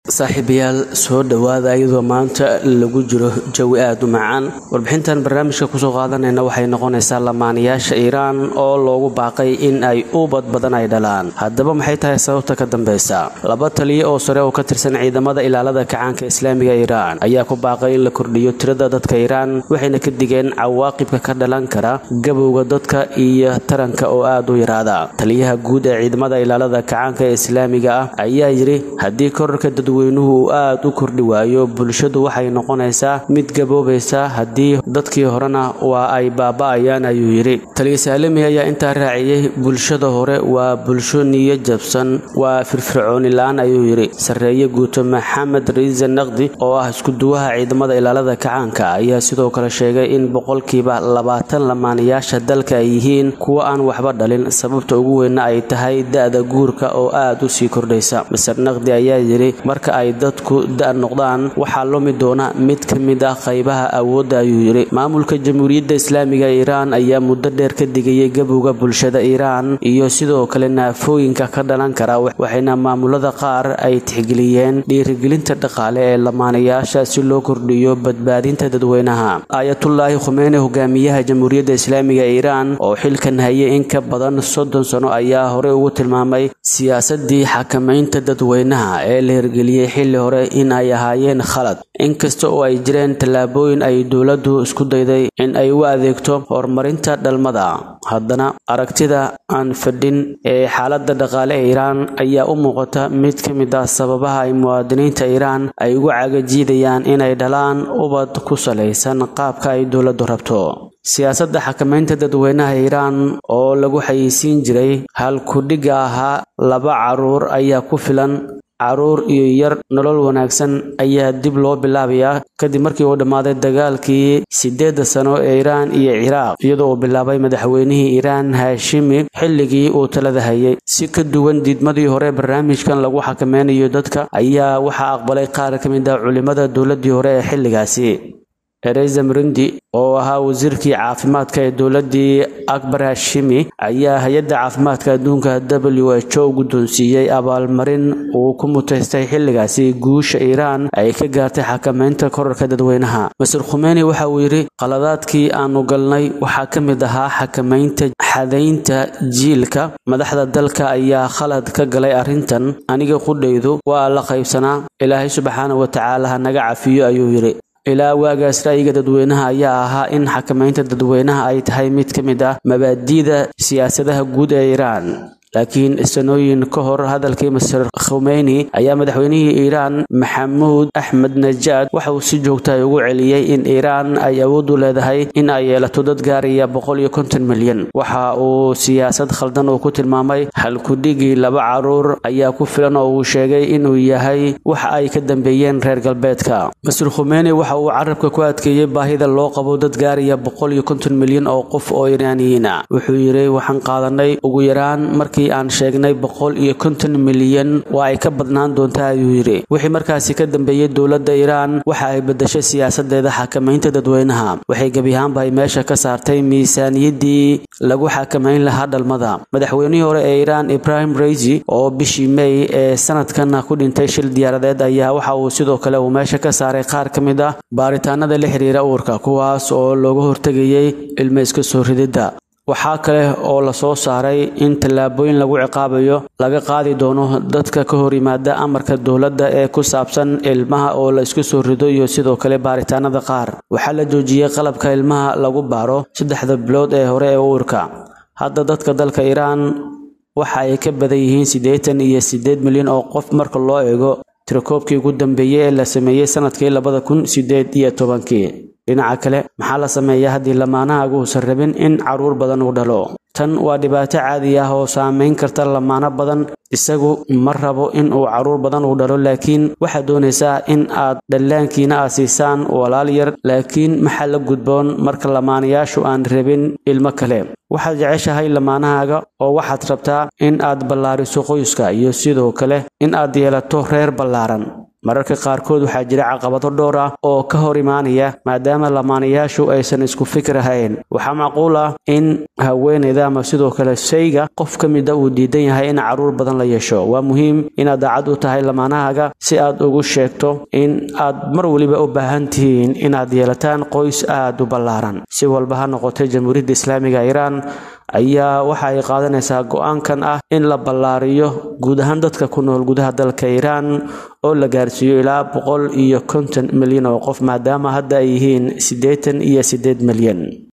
saaxiibayaal soo dhowaada iyadoo maanta lagu jiro jawi aada u macaan warbixintan barnaamijka kusoo qaadanayna waxay noqonaysaa lamaanayaasha iiraan oo loogu baaqay in ay ubad badan ay dhalaan haddaba maxay tahay sababta ka dambeysa laba taliye oo sare oo ka tirsan ciidamada ilaalada kacaanka islaamiga iiraan ayaa ku baaqay in la kordhiyo tirada dadka iiraan waxayna ka digeen cawaaqibka ka dhalan kara gabowga dadka iyo taranka oo aada u yaraada taliyaha guud ee ciidamada ilaalada kacaanka ee islaamiga ah ayaa yidhi haddii korarka dadweynuhu uu aada u kordhi waayo bulshadu waxay noqonaysaa mid gaboobaysa haddii dadkii horena waa ay baaba-ayaan ayuu yidhi taliya saalimi ayaa intaa raaciyey bulshada hore waa bulsho niyo jabsan waa firfircooni la-aan ayuu yidhi sarreeye guuto maxamed riise naqdi oo ah iskuduwaha ciidamada ilaalada kacaanka ayaa sidoo kale sheegay in boqolkiiba labaatan lamaanayaasha dalka ay yihiin kuwo aan waxba dhalin sababta ugu weynna ay tahay da-da guurka oo aada u sii kordhaysa maser naqdi ayaa yidhi marka ay dadku da- noqdaan waxaa lumi doona mid ka mid ah qaybaha awoodda ayuu yidhi maamulka jamhuuriyadda islaamiga iiraan ayaa muddo dheer ka digayay gabowga bulshada iiraan iyo sidoo kale naafooyinka ka dhalan kara waxayna maamulada qaar ay tixgeliyeen dhiirigelinta dhaqaale ee lamaanayaasha si loo kordhiyo badbaadinta dadweynaha aayatullaahi khumeene hogaamiyaha jamhuuriyadda islaamiga iiraan oo xilkan hayay in ka badan soddon sano ayaa horey ugu tilmaamay siyaasadii xakamaynta dadweynaha ee la hirgeliyey xilli hore in ay ahaayeen khalad inkasta oo ay jireen tallaabooyin ay dowladdu isku dayday in ay u adeegto horumarinta dhalmada haddana aragtida aan fadhin ee xaaladda dhaqaale ee iiraan ayaa u muuqata mid ka mid ah sababaha ay muwaadiniinta iiraan ay ugu cagajiidayaan inay dhalaan ubad ku salaysan qaabka ay dowladdu rabto siyaasadda xakamaynta dadweynaha iiraan oo lagu xayeysiin jiray halkudhigga ahaa laba caruur ayaa ku filan caruur iyo yar nolol wanaagsan ayaa dib loo bilaabayaa kadib markii uu dhammaaday dagaalkii siddeedda sano ee iiraan iyo ciraaq iyadoo uu bilaabay madaxweynihii iiraan haashimi xilligii uu talada hayay si ka duwan diidmadii hore barnaamijkan lagu xakameynayo dadka ayaa waxaa aqbalay qaar ka mid ah culimmada dowladdii hore ee xilligaasi ereza mrindi oo ahaa wasiirkii caafimaadka ee dowladdii akbar hashimi ayaa hay-adda caafimaadka adduunka w h o guddoonsiiyey abaalmarin uu ku mutaystay xilligaasi guusha iiraan ay ka gaartay xakamaynta korarka dadweynaha maser khumeyni waxa uu yidhi qaladaadkii aanu galnay waxaa ka mid ahaa xakamaynta xadaynta jiilka madaxda dalka ayaa khalad ka galay arrintan aniga qudhaydu waa la qaybsanaa ilaahay subxaana wa tacaala ha naga cafiyo ayuu yidhi ilaa waagaas ra'yiga dadweynaha ayaa ahaa in xakamaynta dadweynaha ay tahay mid ka mid ah mabaadi'da siyaasadaha guud ee iiraan laakiin sanooyin ka hor hadalkii maser khumeyni ayaa madaxweynihii iiraan maxamuud axmed najaad waxa uu si joogta ugu celiyey in iiraan ay awood u leedahay in ay yeelato dad gaaraya boqol iyo konton milyan waxa uu siyaasad khaldan uu ku tilmaamay halkudhigii laba caruur ayaa ku filan oo uu sheegay inuu yahay wax ay ka dambeeyeen reer galbeedka maser khumeyni waxa uu carabka ku adkeeyey baahida loo qabo dad gaaraya boqol iyo konton milyan oo qof oo iiraaniyiina wuxuu yidhi waxaan qaadanay ugu yaraan markii aan sheegnay boqol iyo konton milyan waa ay ka badnaan doontaa ayuu yidhi wixii markaasi ka dambeeyey dowladda iiraan waxa ay bedeshay siyaasadeeda xakamaynta dadweynaha waxay gebi ahaanba ay meesha ka saartay miisaaniyaddii lagu xakamayn lahaa dhalmada madaxweynihii hore ee iiraan ibrahim reisi oo bishii may ee sanadkan ku dhintay shil diyaaradeed ayaa waxa uu sidoo kale uu meesha ka saaray qaar ka mid ah baaritaanada la xiriira uurka kuwaas oo looga hortegayay ilmo iska soo rididda waxaa kale oo la soo saaray in tallaabooyin lagu ciqaabayo laga qaadi doono dadka ka hor yimaada amarka dowladda ee ku saabsan ilmaha oo la isku soo rido iyo sidoo kale baaritaanada qaar waxaa la joojiyey qalabka ilmaha lagu baaro saddexda bilood ee hore ee uurka hadda dadka dalka iiraan waxa ay ka badan yihiin siddeetan iyo siddeed milyan oo qof marka loo eego tirakoobkii ugu dambeeyey ee la sameeyey sanadkii labada kun siddeed iyo tobankii dhinaca kale maxaa la sameeyaa haddii lamaanahagu uusan rabin in caruur badan uu dhalo tan waa dhibaato caadi ah oo saameyn karta lamaano badan isagu ma rabo in uu caruur badan uu dhalo laakiin waxaad doonaysaa in aad dhallaankiina aad siisaan walaal yar laakiin maxaa la gudboon marka lamaanayaashu aan rabin ilmo kale waxaad jeceshahay lamaanahaaga oo waxaad rabtaa in aad ballaariso qoyska iyo sidoo kale in aad yeelato reer ballaaran mararka qaarkood waxaa jira caqabado dhowr ah oo ka hor imaanaya maadaama lamaanayaashu aysan isku fikir ahayn waxaa macquul ah in haweeneyda ama sidoo kale shayga qof ka mida uu diidan yahay in caruur badan la yeesho waa muhiim inaad daacad u tahay lamaanahaaga si aad ugu sheegto in aad mar weliba u baahan tihiin inaad yeelataan qoys aada u ballaaran si walba ha noqotay jamhuuriyadda islaamiga iiraan ayaa waxa ay qaadanaysaa go-aankan ah in la ballaariyo guud ahaan dadka ku nool gudaha dalka iiraan oo la gaarsiiyo ilaa boqol iyo konton milyan oo qof maadaama hadda ay yihiin siddeetan iyo siddeed milyan